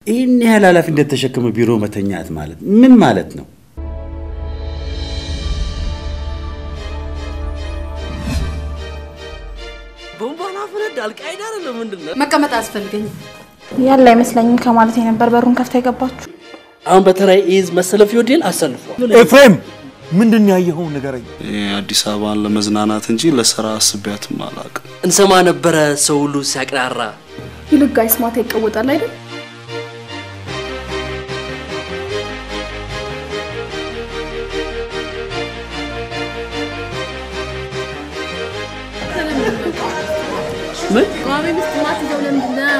ይህን ያህል ኃላፊነት ተሸክመ ቢሮ መተኛት ማለት ምን ማለት ነው? ቦምባን አፈነዳ አልቃይዳ አይደለም ምንድን ነው? መቀመጥ አያስፈልገኝም። ያለ አይመስለኝም ከማለት የነበር በሩን ከፍታ የገባችሁ። አሁን በተራይ ኢዝ መሰለፍ ይወዴል አሰልፏል። ኤፍሬም ምንድን ነው ያየኸውን ንገረኝ። አዲስ አበባን ለመዝናናት እንጂ ለስራ አስቤያትም አላውቅም። እንሰማ ነበረ ሰው ሁሉ ሲያቅራራ ይልቅ ጋይስ ማታ ይቀወጣል አይደል? ምን ቋሚ ሚስት ማት ይዘው ለምንድን ነው?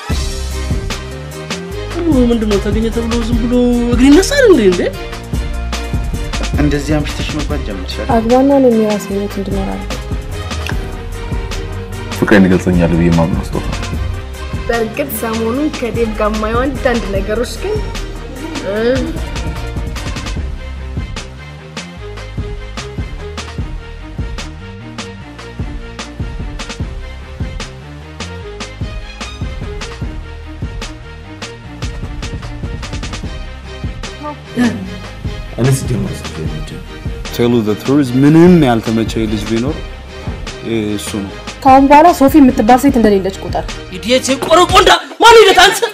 ሁሉ ምንድን ነው ተገኘ ተብሎ ዝም ብሎ እግር ይነሳል እንዴ? እንዴ እንደዚህ አምሽተሽ መግባት ጀምርሻል። አግባና ነው የራሴ ህይወት እንድኖር አድርገው። ፍቅሬን ይገልጸኛል ብዬ ማምነው ስጦታ በእርግጥ ሰሞኑን ከዴቭ ጋር የማየው አንዳንድ ነገሮች ግን እ እኔ ስጀምር ቴሉ ዘ ትሩዝ ምንም ያልተመቸኝ ልጅ ቢኖር እሱ ነው። ከአሁን በኋላ ሶፊ የምትባል ሴት እንደሌለች ቁጠር። ኢዲየት ቆረቆንዳ ማን ሂደት አንተ